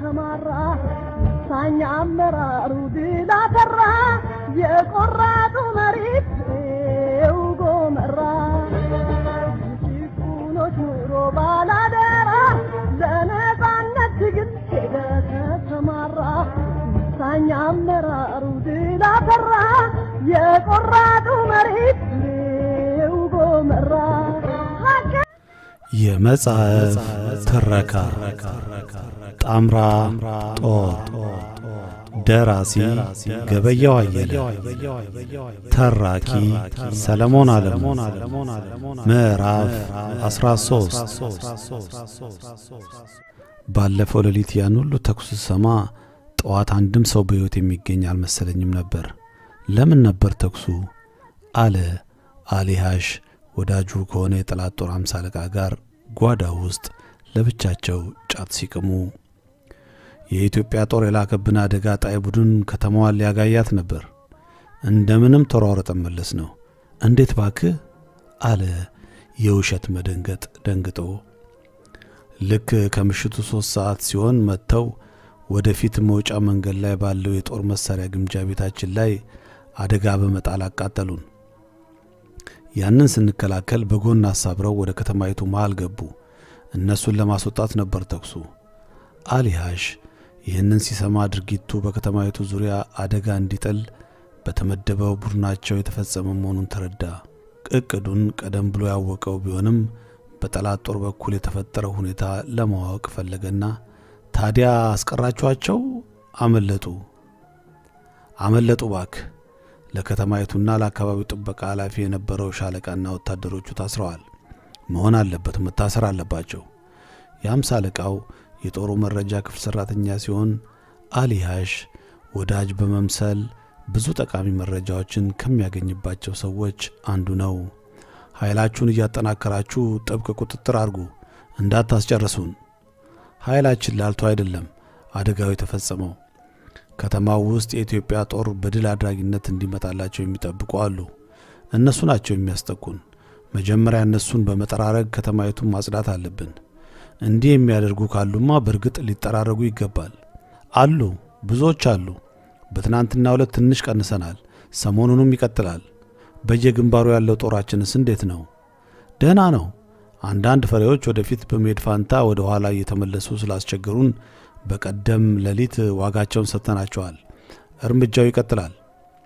ተሰማራ ሳኛ አመራሩ ድል አፈራ የቆራጡ መሪት ጎመራ ጭቁኖች ኑሮ ባላደራ ለነፃነት ትግል ሄደ ተሰማራ ሳኛ አመራሩ ድል አፈራ የቆራጡ መሪት ጎመራ የመጽሐፍ ትረካ ጣምራ ጦር ደራሲ ገበያው አየለ ተራኪ ሰለሞን አለሙ ምዕራፍ 13 ባለፈው ሌሊት ያን ሁሉ ተኩስ ሰማ ጠዋት አንድም ሰው በሕይወት የሚገኝ አልመሰለኝም ነበር ለምን ነበር ተኩሱ አለ አሊሃሽ ወዳጁ ከሆነ የጠላት ጦር አምሳ አለቃ ጋር ጓዳ ውስጥ ለብቻቸው ጫት ሲቅሙ የኢትዮጵያ ጦር የላከብን አደጋ ጣይ ቡድን ከተማዋን ሊያጋያት ነበር እንደምንም ተሯረጠን መለስ ነው እንዴት ባክህ አለ የውሸት መደንገጥ ደንግጦ ልክ ከምሽቱ ሦስት ሰዓት ሲሆን መጥተው ወደፊት መውጫ መንገድ ላይ ባለው የጦር መሳሪያ ግምጃ ቤታችን ላይ አደጋ በመጣል አቃጠሉን ያንን ስንከላከል በጎን አሳብረው ወደ ከተማይቱ መሃል ገቡ እነሱን ለማስወጣት ነበር ተኩሱ አሊሃሽ ይህንን ሲሰማ ድርጊቱ በከተማይቱ ዙሪያ አደጋ እንዲጥል በተመደበው ቡድናቸው የተፈጸመ መሆኑን ተረዳ እቅዱን ቀደም ብሎ ያወቀው ቢሆንም በጠላት ጦር በኩል የተፈጠረው ሁኔታ ለማወቅ ፈለገና ታዲያ አስቀራችኋቸው አመለጡ አመለጡ ባክ ለከተማይቱና ለአካባቢው ጥበቃ ኃላፊ የነበረው ሻለቃና ወታደሮቹ ታስረዋል መሆን አለበት መታሰር አለባቸው የአምሳ አለቃው የጦሩ መረጃ ክፍል ሠራተኛ ሲሆን አሊሃሽ ወዳጅ በመምሰል ብዙ ጠቃሚ መረጃዎችን ከሚያገኝባቸው ሰዎች አንዱ ነው ኃይላችሁን እያጠናከራችሁ ጥብቅ ቁጥጥር አድርጉ እንዳታስጨርሱን ኃይላችን ላልቶ አይደለም አደጋው የተፈጸመው ከተማው ውስጥ የኢትዮጵያ ጦር በድል አድራጊነት እንዲመጣላቸው የሚጠብቁ አሉ እነሱ ናቸው የሚያስጠቁን መጀመሪያ እነሱን በመጠራረግ ከተማይቱን ማጽዳት አለብን እንዲህ የሚያደርጉ ካሉማ በእርግጥ ሊጠራረጉ ይገባል አሉ ብዙዎች አሉ በትናንትና ሁለት ትንሽ ቀንሰናል ሰሞኑንም ይቀጥላል በየግንባሩ ያለው ጦራችንስ እንዴት ነው ደህና ነው አንዳንድ ፈሬዎች ወደፊት በመሄድ ፋንታ ወደ ኋላ እየተመለሱ ስላስቸገሩን በቀደም ሌሊት ዋጋቸውን ሰጥተናቸዋል እርምጃው ይቀጥላል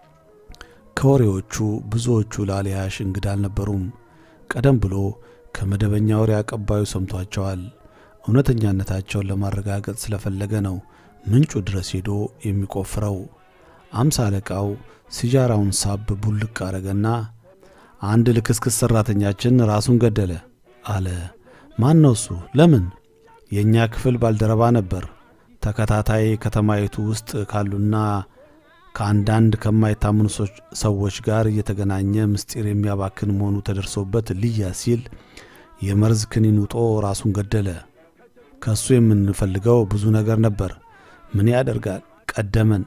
ከወሬዎቹ ብዙዎቹ ለአሊያሽ እንግዳ አልነበሩም ቀደም ብሎ ከመደበኛ ወሬ አቀባዩ ሰምቷቸዋል እውነተኛነታቸውን ለማረጋገጥ ስለፈለገ ነው ምንጩ ድረስ ሄዶ የሚቆፍረው አምሳ አለቃው ሲጃራውን ሳብ ቡልቅ አረገና አንድ ልክስክስ ሠራተኛችን ራሱን ገደለ አለ ማን ነው እሱ ለምን የእኛ ክፍል ባልደረባ ነበር ተከታታይ ከተማይቱ ውስጥ ካሉና ከአንዳንድ ከማይታምኑ ሰዎች ጋር እየተገናኘ ምስጢር የሚያባክን መሆኑ ተደርሶበት ልያ ሲል የመርዝ ክኒን ውጦ ራሱን ገደለ ከእሱ የምንፈልገው ብዙ ነገር ነበር ምን ያደርጋል ቀደመን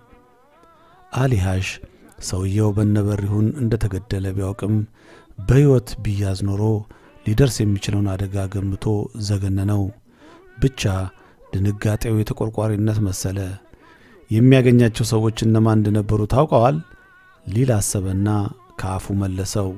አሊሃሽ ሰውየው በነበሪሁን እንደ ተገደለ ቢያውቅም በሕይወት ቢያዝ ኖሮ ሊደርስ የሚችለውን አደጋ ገምቶ ዘገነነው ብቻ ድንጋጤው የተቆርቋሪነት መሰለ የሚያገኛቸው ሰዎች እነማን እንደነበሩ ታውቀዋል ሊል አሰበና ከአፉ መለሰው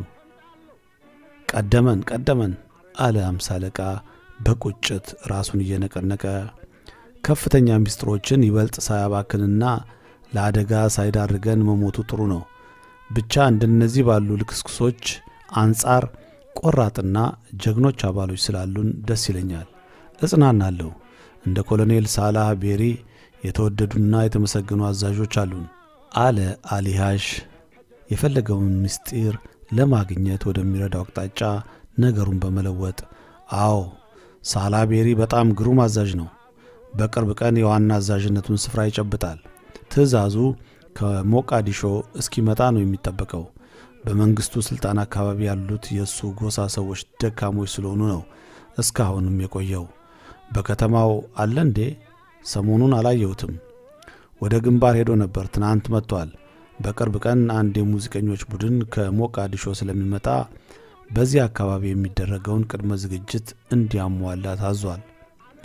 ቀደመን ቀደመን አለ አምሳ አለቃ በቁጭት ራሱን እየነቀነቀ ከፍተኛ ምስጢሮችን ይበልጥ ሳያባክንና ለአደጋ ሳይዳርገን መሞቱ ጥሩ ነው ብቻ እንደነዚህ ባሉ ልክስክሶች አንጻር ቆራጥና ጀግኖች አባሎች ስላሉን ደስ ይለኛል እጽናናለሁ እንደ ኮሎኔል ሳላህ ቤሪ የተወደዱና የተመሰገኑ አዛዦች አሉን አለ አሊሃሽ የፈለገውን ምስጢር ለማግኘት ወደሚረዳው አቅጣጫ ነገሩን በመለወጥ አዎ ሳላቤሪ በጣም ግሩም አዛዥ ነው በቅርብ ቀን የዋና አዛዥነቱን ስፍራ ይጨብጣል ትእዛዙ ከሞቃዲሾ እስኪመጣ ነው የሚጠበቀው በመንግስቱ ስልጣን አካባቢ ያሉት የእሱ ጎሳ ሰዎች ደካሞች ስለሆኑ ነው እስካሁንም የቆየው በከተማው አለ እንዴ ሰሞኑን አላየሁትም ወደ ግንባር ሄዶ ነበር ትናንት መጥቷል በቅርብ ቀን አንድ የሙዚቀኞች ቡድን ከሞቃዲሾ ስለሚመጣ በዚህ አካባቢ የሚደረገውን ቅድመ ዝግጅት እንዲያሟላ ታዟል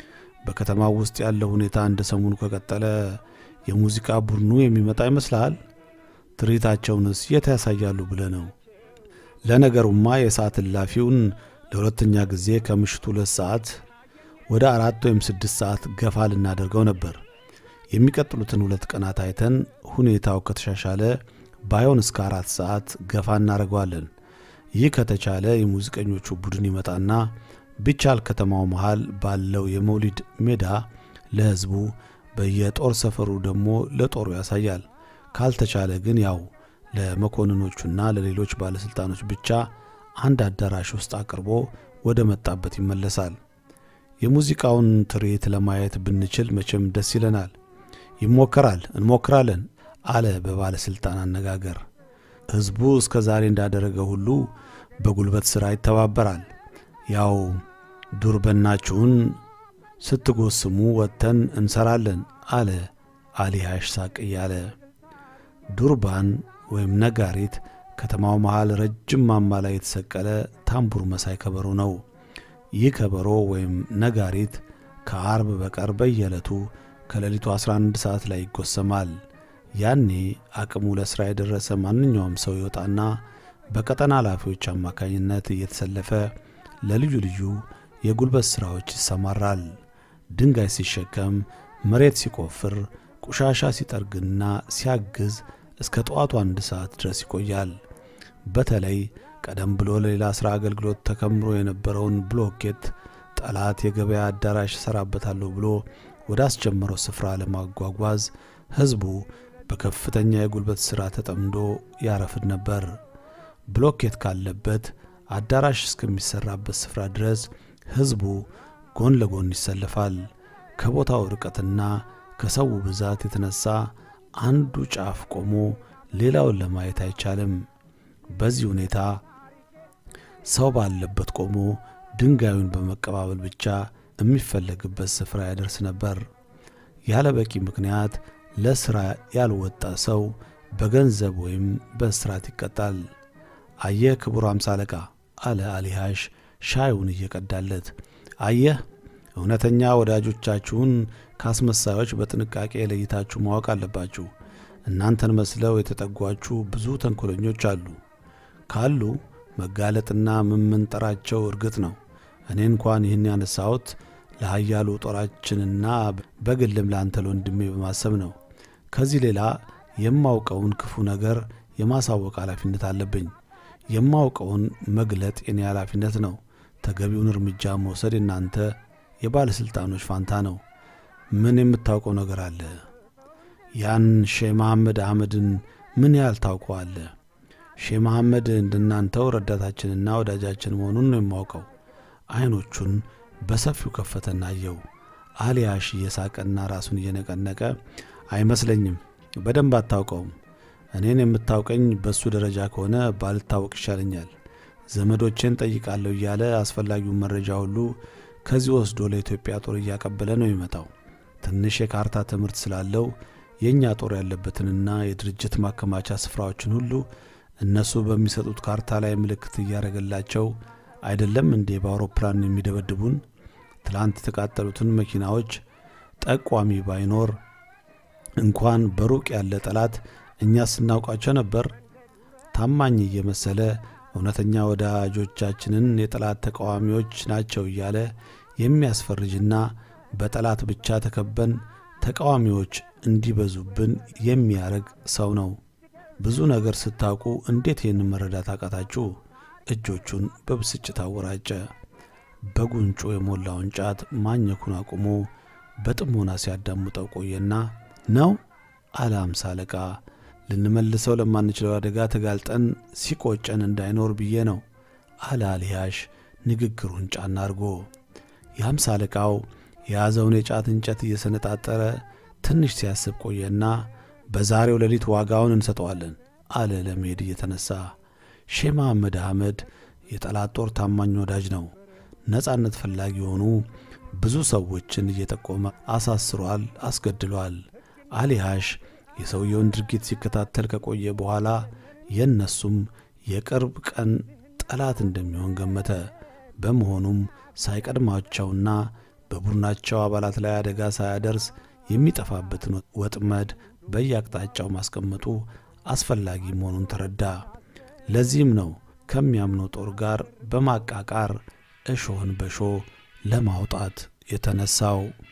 በከተማው ውስጥ ያለው ሁኔታ እንደ ሰሞኑ ከቀጠለ የሙዚቃ ቡድኑ የሚመጣ ይመስልሃል? ትርኢታቸውንስ የት ያሳያሉ ብለህ ነው? ለነገሩማ የሰዓት እላፊውን ለሁለተኛ ጊዜ ከምሽቱ ሁለት ሰዓት ወደ አራት ወይም ስድስት ሰዓት ገፋ ልናደርገው ነበር። የሚቀጥሉትን ሁለት ቀናት አይተን ሁኔታው ከተሻሻለ ባይሆን እስከ አራት ሰዓት ገፋ እናደርገዋለን። ይህ ከተቻለ የሙዚቀኞቹ ቡድን ይመጣና ቢቻል ከተማው መሃል ባለው የመውሊድ ሜዳ ለሕዝቡ በየጦር ሰፈሩ ደግሞ ለጦሩ ያሳያል። ካልተቻለ ግን ያው ለመኮንኖቹና ለሌሎች ባለሥልጣኖች ብቻ አንድ አዳራሽ ውስጥ አቅርቦ ወደ መጣበት ይመለሳል። የሙዚቃውን ትርኢት ለማየት ብንችል መቼም ደስ ይለናል። ይሞከራል፣ እንሞክራለን አለ በባለሥልጣን አነጋገር። ሕዝቡ እስከ ዛሬ እንዳደረገ ሁሉ በጉልበት ሥራ ይተባበራል። ያው ዱር በናችሁን ስትጎስሙ ወጥተን እንሰራለን አለ አሊሃሽ ሳቅ እያለ። ዱርባን ወይም ነጋሪት ከተማው መሃል ረጅም ማማ ላይ የተሰቀለ ታምቡር መሳይ ከበሮ ነው። ይህ ከበሮ ወይም ነጋሪት ከአርብ በቀር በየዕለቱ ከሌሊቱ 11 ሰዓት ላይ ይጎሰማል። ያኔ አቅሙ ለሥራ የደረሰ ማንኛውም ሰው ይወጣና በቀጠና ኃላፊዎች አማካኝነት እየተሰለፈ ለልዩ ልዩ የጉልበት ሥራዎች ይሰማራል። ድንጋይ ሲሸከም፣ መሬት ሲቆፍር፣ ቆሻሻ ሲጠርግና ሲያግዝ እስከ ጠዋቱ አንድ ሰዓት ድረስ ይቆያል። በተለይ ቀደም ብሎ ለሌላ ሥራ አገልግሎት ተከምሮ የነበረውን ብሎኬት ጠላት የገበያ አዳራሽ እሰራበታለሁ ብሎ ወደ አስጀመረው ስፍራ ለማጓጓዝ ሕዝቡ በከፍተኛ የጉልበት ሥራ ተጠምዶ ያረፍድ ነበር። ብሎኬት ካለበት አዳራሽ እስከሚሠራበት ስፍራ ድረስ ሕዝቡ ጎን ለጎን ይሰለፋል። ከቦታው ርቀትና ከሰው ብዛት የተነሳ አንዱ ጫፍ ቆሞ ሌላውን ለማየት አይቻልም። በዚህ ሁኔታ ሰው ባለበት ቆሞ ድንጋዩን በመቀባበል ብቻ የሚፈለግበት ስፍራ ያደርስ ነበር። ያለ በቂ ምክንያት ለሥራ ያልወጣ ሰው በገንዘብ ወይም በእስራት ይቀጣል። አየህ ክቡር አምሳ አለቃ አለ አሊሃሽ ሻዩን እየቀዳለት። አየህ እውነተኛ ወዳጆቻችሁን ካስመሳዮች በጥንቃቄ ለይታችሁ ማወቅ አለባችሁ። እናንተን መስለው የተጠጓችሁ ብዙ ተንኮለኞች አሉ። ካሉ መጋለጥና መመንጠራቸው እርግጥ ነው። እኔ እንኳን ይህን ያነሳሁት ለኃያሉ ጦራችንና በግልም ለአንተ ለወንድሜ በማሰብ ነው። ከዚህ ሌላ የማውቀውን ክፉ ነገር የማሳወቅ ኃላፊነት አለብኝ። የማውቀውን መግለጥ የኔ ኃላፊነት ነው። ተገቢውን እርምጃ መውሰድ የናንተ የባለሥልጣኖች ፋንታ ነው። ምን የምታውቀው ነገር አለ? ያን ሼህ መሐመድ አህመድን ምን ያህል ታውቀዋለህ? ሼህ መሐመድ እንደናንተው ረዳታችንና ወዳጃችን መሆኑን ነው የማውቀው። ዐይኖቹን በሰፊው ከፈተና አየው። አሊያሽ እየሳቀና ራሱን እየነቀነቀ አይመስለኝም፣ በደንብ አታውቀውም። እኔን የምታውቀኝ በእሱ ደረጃ ከሆነ ባልታወቅ ይሻለኛል። ዘመዶቼን ጠይቃለሁ እያለ አስፈላጊውን መረጃ ሁሉ ከዚህ ወስዶ ለኢትዮጵያ ጦር እያቀበለ ነው የሚመጣው። ትንሽ የካርታ ትምህርት ስላለው የእኛ ጦር ያለበትንና የድርጅት ማከማቻ ስፍራዎችን ሁሉ እነሱ በሚሰጡት ካርታ ላይ ምልክት እያደረገላቸው አይደለም እንዴ በአውሮፕላን የሚደበድቡን? ትላንት የተቃጠሉትን መኪናዎች ጠቋሚ ባይኖር እንኳን በሩቅ ያለ ጠላት እኛ ስናውቃቸው ነበር። ታማኝ እየመሰለ እውነተኛ ወዳጆቻችንን የጠላት ተቃዋሚዎች ናቸው እያለ የሚያስፈርጅና በጠላት ብቻ ተከበን ተቃዋሚዎች እንዲበዙብን የሚያደርግ ሰው ነው። ብዙ ነገር ስታውቁ እንዴት ይህን መረዳት አቃታችሁ? እጆቹን በብስጭት አወራጨ። በጉንጩ የሞላውን ጫት ማኘኩን አቁሞ በጥሞና ሲያዳምጠው ቆየና ነው አለ አምሳ አለቃ። ልንመልሰው ለማንችለው አደጋ ተጋልጠን ሲቆጨን እንዳይኖር ብዬ ነው አለ አልያሽ ንግግሩን ጫና አድርጎ። የአምሳ አለቃው የያዘውን የጫት እንጨት እየሰነጣጠረ ትንሽ ሲያስብ ቆየና በዛሬው ሌሊት ዋጋውን እንሰጠዋለን አለ ለመሄድ እየተነሳ። ሼህ መሐመድ አህመድ የጠላት ጦር ታማኝ ወዳጅ ነው። ነጻነት ፈላጊ የሆኑ ብዙ ሰዎችን እየጠቆመ አሳስሯል፣ አስገድሏል። አሊሃሽ የሰውየውን ድርጊት ሲከታተል ከቆየ በኋላ የእነሱም የቅርብ ቀን ጠላት እንደሚሆን ገመተ። በመሆኑም ሳይቀድማቸውና በቡድናቸው አባላት ላይ አደጋ ሳያደርስ የሚጠፋበትን ወጥመድ በየአቅጣጫው ማስቀመጡ አስፈላጊ መሆኑን ተረዳ። ለዚህም ነው ከሚያምነው ጦር ጋር በማቃቃር እሾህን በሾህ ለማውጣት የተነሳው።